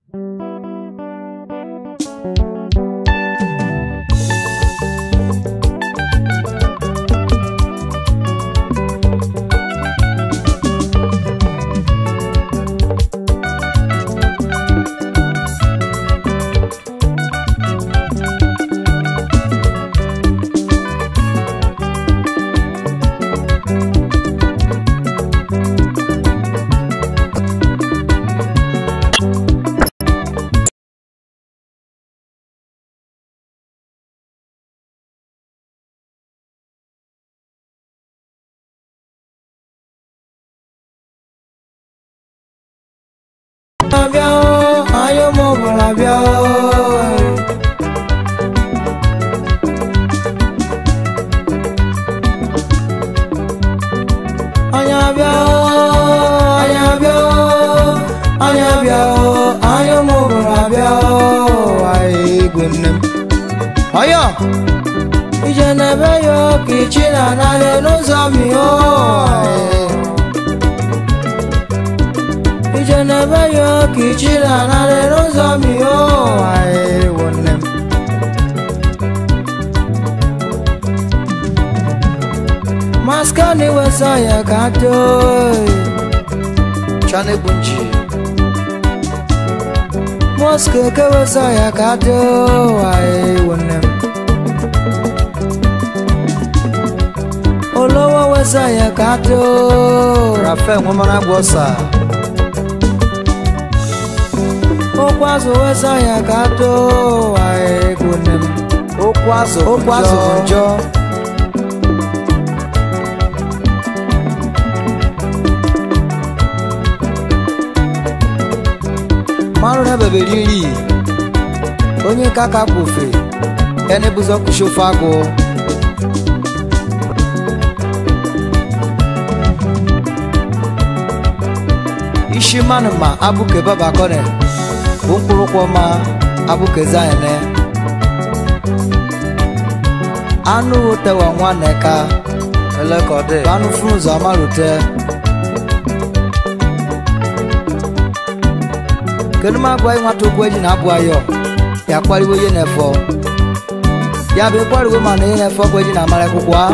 bịa anyị ụmụ ọbụla bịa anyị abịa anyị abịa anyị abịa anyị ụmụ ọbụla bịa anyị igwe nne m ọyọ ije na-ebe ya ka ichi na-anarị n'ụzọ mio ije na-ebe ya ka ichi na-anarị n'ụzọ mio anyị wụ nne m maskani wesa ya ka too chanegbu nji moske ke wesa ya ka too anyị wụ nne m olówó wesa ya ka too rafael nwemara agba ọsa okwu azụ wesa ya ka too anyị wụ nne m okwu azụ bụ okwu azụ bụ njọ mmanụ na-ebebere iri onye kaka kpofe ya na-ebuzi ọkụchi ofe agụ isi mmanụ ma abụke baba kọne bụ mkpụrụ ụkwụ ma abụke zayene anụ wotewa nwa neka elekọdị anụ furu ụzọ amarute kedu m agwa nwata okwu eji na abụ ayọ ya kpariwo ihe na-efọ ya bụ ịkwariwo ma na ihe na-efọ bụ eji na amara akwụkwọ a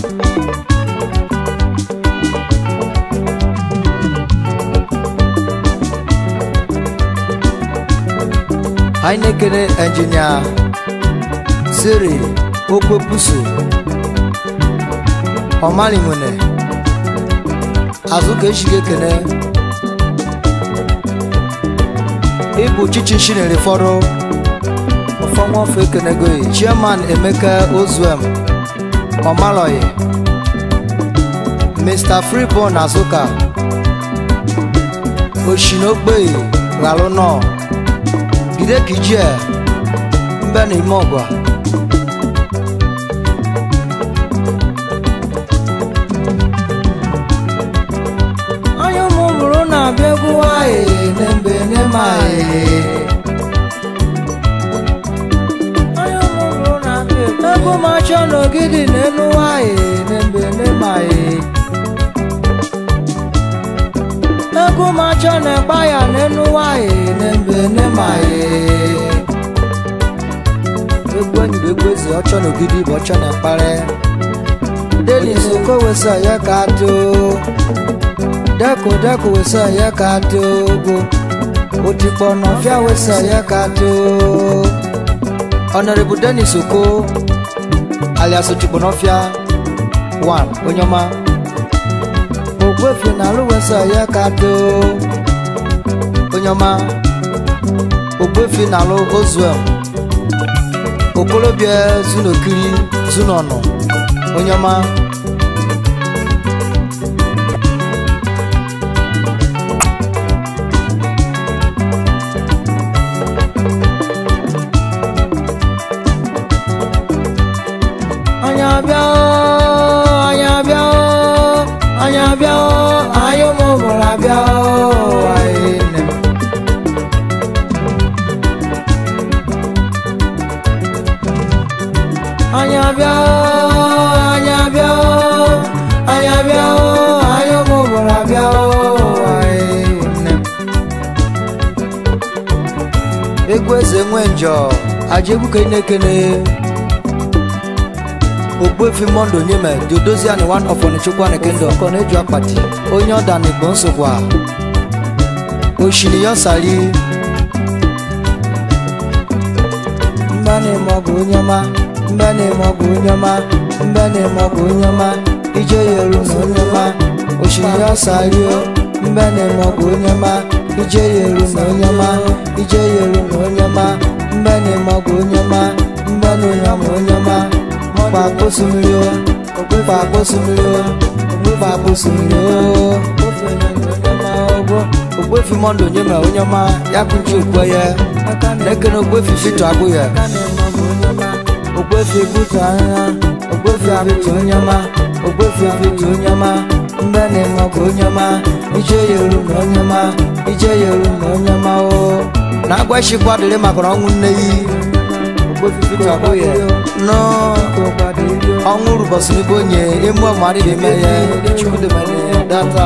anyị na-ekele enjinia siri okwepuso ọmalinwene azụ ka echiga ekene ịbụ chichi shinere fọdụ ọfọnwọfọ ekenegoyi chairman emeka ozuem ọmalọyi mr freeborn azuka oshinogbe ghalụ nọ gidekijie mbe na ime ọgwa onye ụmụ bụrụ na-abịa egwu anyị nembe nema onye ụmụ bụrụ na-abịa egwu macho n'ogidi n'enu nwanyị nembe nema egwu macho na-egba ya n'enu nwanyị nembe nema egwu enyi bụ egwu eze ọchọ n'ogidi bụ ọchọ na mkparị denis okowesa ya ka too deko deko wesa ya ka togo otikpọ nọfịa wesa ya ka too honorable denis oko alias ochukponofia 1 onye ọma ogwefi na alụ wesa ya ka too onye ọma ogbefi na alụ ozuem okolobịa zunokiri zunọnụ onye ọma anyị abịa anyị abịa anyị abịa anyị ụmụ bụrụ abịa anyị nne m anyị abịa anyị abịa nwe njọ aja egwu ka ị na-ekene ogbuefi mondo nyeme diodoziani one of onichukwu na kingdom kọ na-eju akpati onye ọda na igbo nsogwa oshiri ya sari mba na-eme ọgụ onye ọma mba na-eme ọgụ onye ọma mba na-eme ọgụ onye ọma ije ya eru na onye ọma oshiri ya sari o mba na-eme ọgụ onye ọma ije ya eru na onye ọma ije ya eru na onye ọma mba na-eme ọgụ onye ọma mba na onye ọma onye ọma mkpa akpụsụmmiri o mkpa akpụsụmmiri o mkpa akpụsụmmiri o ogbefi mọndụ onye ma onye ọma ya kụchi okwe ya na-ekene ogbefi fito agụ ya ogbefi butu anya ogbefi abịtụ onye ọma ogbefi abịtụ onye ọma mbe na-eme ọgụ onye ọma ije ya eru na onye ọma ije ya eru na onye ọma o na-agwa isi kwadịrị maka ọnwụ nne yi ogbefi fito agụ ya nọ ọnwụ rụbọsị n'ebe onye emu ọmarị ga-eme ya chukwudemere data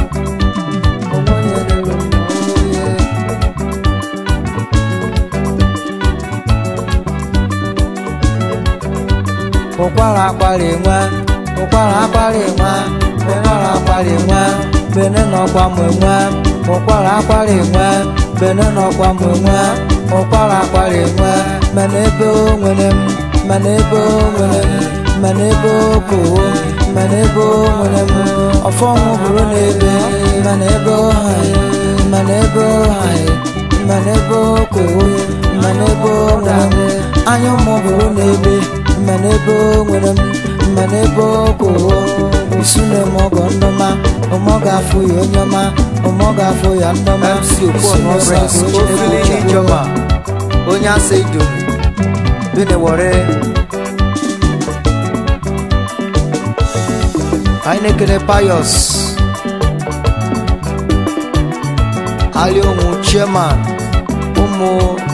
ụkwara akpari nwa ụkwara akpari nwa ụkwara akpari nwa bene n'ọkwa mwe nwa ụkwara akpari nwa bene n'ọkwa mwe nwa ụkwara akpari nwa mana ebe o nwere m mana ebe o nwere m mana ebe o kowo mana ebe o nwere m ọfọnwụ bụrụ n'ebe mana ebe o haị mana ebe o haị mana ebe o kowo mana ebe o nwere m anya ụmụ bụrụ n'ebe mana ebe o nwere m mana ebe o kowo isu na-eme ọgọ ndọma ụmọ ga-afụ ya onye ọma ụmọ ga-afụ ya ndọma onye asa ido benewore anyị na-ekele payos alionwu chairman ụmụ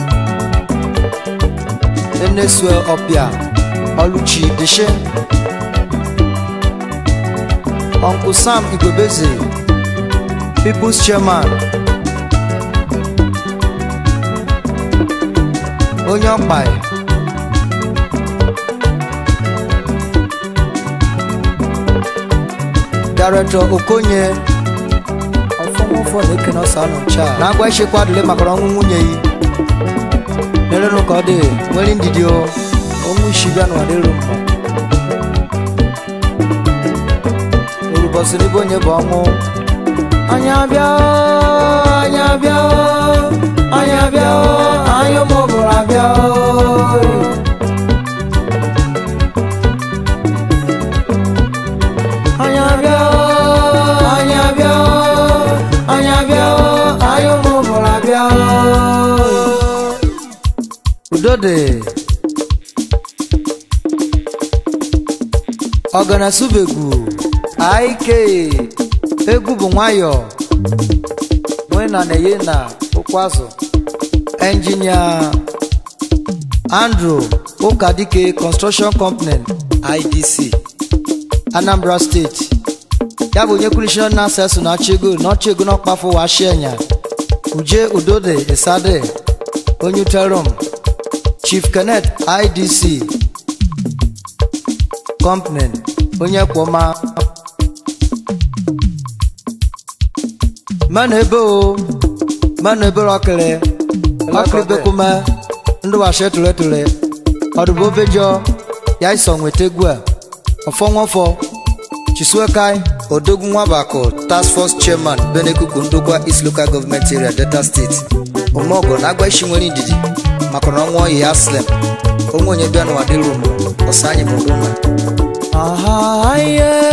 enesue ọpịa ọlụchi deshe uncle sam igobeze people's chairman onye ọkpai director okonye ọfọmọfọ na-ekene ọsọ anụ ncha na-agwa ichekwa adịle maka ọnwụ nwunye yi n'erenụ ka ọ dị nwere ndidi o ọnwụ isi bịa n'ụwa dịrụ mma orubọsị n'ebe onye bụ ọnwụ anya bịa anya bịa anya bịa anya ụmụ bụrụ abịa anya bịa anya bịa anya bịa anya ụmụ bụrụ abịa udo dị ọganasubegwu aike egwu bụ nwayọ nwee na na-eye na ụkwazụ enjinia andrew ụkadike construction company idc anambra steeti ya bụ onye kwurishon na asesu na achị ego na ọchị ego n'ọkpafụ washienya uje udode isade onye uterom chief kenneth idc company onye kwọma mana ebe o mana ebe ọkịrị ọkịrị bekume ndị washe tụrụ tụrụ ọdụbụ obejọ ya iso nweta egwu a ọfọnwọfọ chisuekai odogwu nwabakụ task force chairman benekuku ndokwa east local government area delta state omeọgọ na-agba isi nwere ndidi maka na ọnwa oyi ya slem onwe onye bịa n'ụwa dịrụ ụmụ ọsọ anyị bụ ụmụ ahaye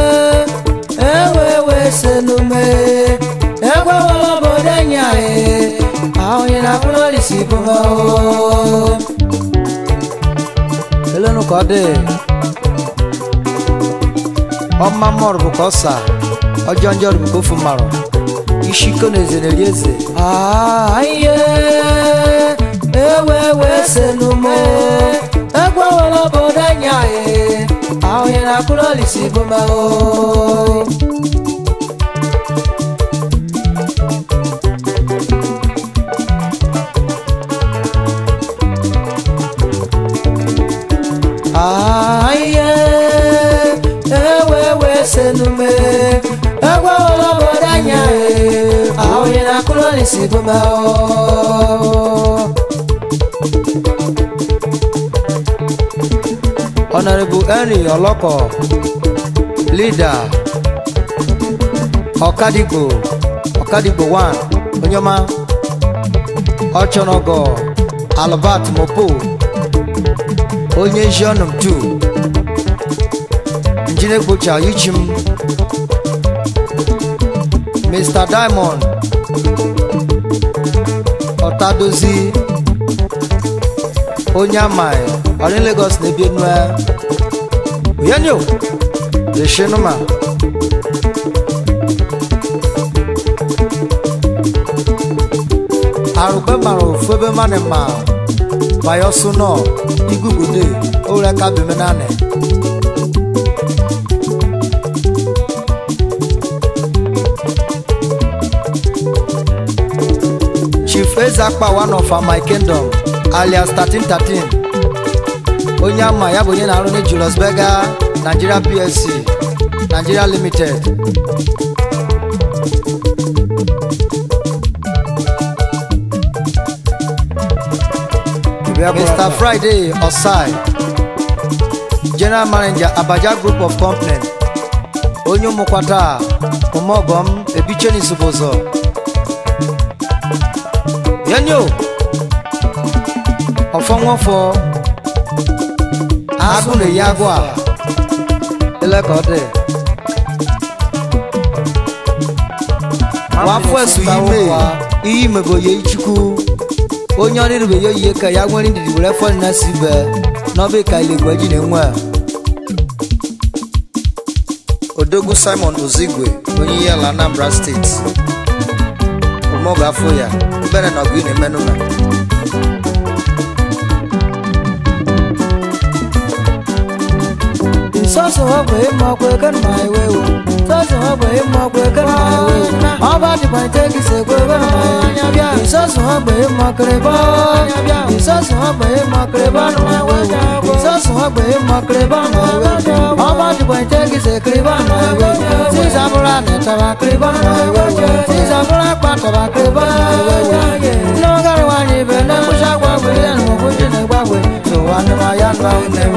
ewewe senume ekwewela obodo enyi anyị ahụghị na polisi bụma elenu ka ọ dị ọma mọrụ bụ ka ọ sa ọjọọ njọ bụ ka ofu marụ isi iko na eze na-eri eze ahaye ewewe senume ekwewela obodo enyi anyị ahụghị na polisi bụma Collins Igome o. Honorable Henry Oloko, leader, Ọkadigbo, Ọkadigbo 1, Onyema, Ọchọnọgọ, Albert Mopo, onye Jionum 2, Njinegbocha Yichim, Mr. Diamond, Ọtadozi, onye amaghị ọrụ Lagos na-ebi enu onyenyo deshinuma arụgbe mara ofu ebe mmanụ ma bayosu nọ igugude ore ka bimenane chief ezakpa one of my kingdom alias 1313 onye ama ya bụ onye na-arụ na Julius Berger Nigeria PLC Nigeria Limited Mr. Friday Osai General Manager Abaja Group of Company onye ụmụkwata ụmụọgọm ebichenisubụzọ yanyo ọfọnwọfọ agụ na-eyi agụ a ele ka ọ dị wafọ esu ime iyi mego ye chukwu onye ọrịrịbe ya oyiye ka ya nwere ndidi were fọ na si be n'ọba ka ilegwe ji na-enwe a. odogwu simon ozigwe onye ihe ala anambra steeti ụmọgụ afọ ya mbere na ọgụ ị na-emenụ na Sọ́sù ọgbà ìmọ̀ pé kẹ́nu máa ìwé wò. Sọ́sù ọgbà ìmọ̀ pé kẹ́nu máa ìwé wò. Ọba dìbò ìtẹ́kì ṣe pé kẹ́nu máa ìwé wò. Ìsọ́sù ọgbà ìmọ̀ kiri bọ́. Ìsọ́sù ọgbà ìmọ̀ kiri bọ́ nù máa ìwé wò. Ìsọ́sù ọgbà ìmọ̀ kiri bọ́ nù máa ìwé wò. Ọba dìbò ìtẹ́kì ṣe kiri bọ́ nù máa ìwé wò. Sísàbúrà nìtàbà kiri bọ́ nù máa ìwé wò. Sísàbúrà pàtàbà kiri bọ́ nù máa ìwé wò. N'oge wanyị ibe na mkpụcha gbagwe ya na okwu ji na-egbagwe. N'ụwa ndị ma ya nụ ahụ nne m.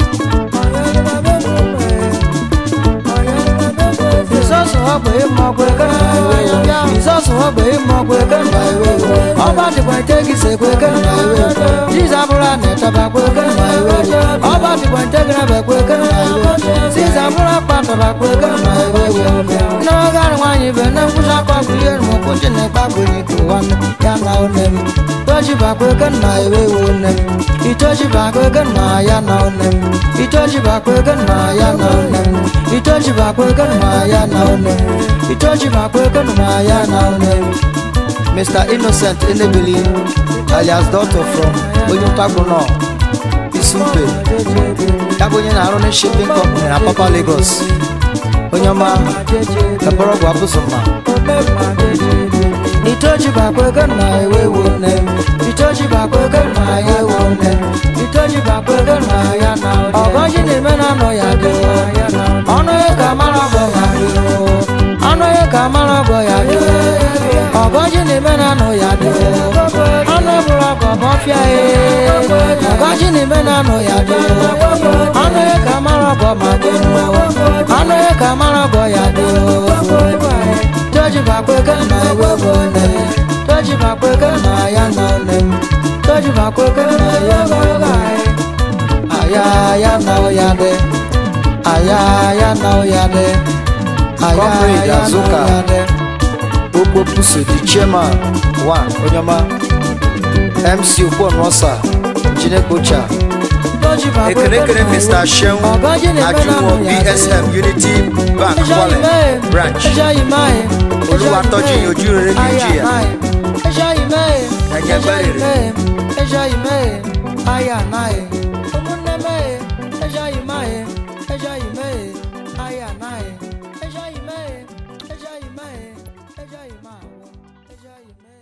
ìsọ̀sùn ọgbà ìmọ̀ ọgbà ẹ̀kẹ́ nà ìwé wò. ìsọ̀sùn ọgbà ìmọ̀ ọgbà ẹ̀kẹ́ nà ìwé wò. ọba dìbò ìtẹ́gì sèkú ẹ̀kẹ́ nà ìwé wò. sísàbúrà nẹ̀tàbà kú ẹ̀kẹ́ nà ìwé wò. ọba dìbò ìtẹ́gì nà bẹ̀ kú ẹ̀kẹ́ nà ìwé wò. sísàbúrà pàtàbà kú ẹ̀kẹ́ nà ìwé wò. n'oge arụwanyị ibe na nkwụsị akwa bụrụ ihe nụ okwu ji na-ekpa bụ n'ike ụwa nụ ya na one m itoji bakwa eke na iwe wo one m itoji bakwa eke na ya na one m itoji bakwa eke na ya na one m itoji bakwa eke na ya na one m itoji bakwa eke na ya na one m Mr. Innocent Enebili alias Doctor from Onyutagbono Isumpe ya bụ onye na-arụ na shipping company na Papa Lagos onye ọma eborọgwụ abụzụma itoji bakwa eke na iwe wo one m itoji bakwa eke na ya wo one m itoji bakwa eke na ya na one m ọgọji na-eme na anọ ya dị ọnụ ya ka mara ọgọ ya dị ọnụ ya ka mara ọgọ ya dị ọgọji na-eme na anọ ya dị ọnụ bụrụ ọgọ bọfịa ee ọgọji na-eme na anọ ya dị ọnụ ya ka mara ọgọ ma dị ọnụ ya ka mara ọgọ ya dị toji bakwa eke na iwe bụ one m toji bakwa eke na ya na one m toji bakwa eke na ya bụ one m aya ya na ya dị aya ya na ya dị aya Comrade ya na Azuka. ya dị Ogbo Puso the chairman one onye ọma MC Okwonosa Chinekpocha toji bakwa ekele eke ekele na Mr. iwe Shenwu ọgọji na-eme na Ajunwo anọ ya dị BSM Unity Bank Kwale branch Olúwatójú yín ojú rere kì í jìyà. Ẹ̀yin ẹgbẹ́ rere. ẹjọ́ ìmẹ́ ayà náà ọmúnẹ́ mẹ́ ẹjọ́ ìmẹ́ ẹjọ́ ìmẹ́ ayà náà ẹjọ́ ìmẹ́ ẹjọ́ ìmẹ́ ẹjọ́ ìmẹ́ ẹjọ́ ìmẹ́.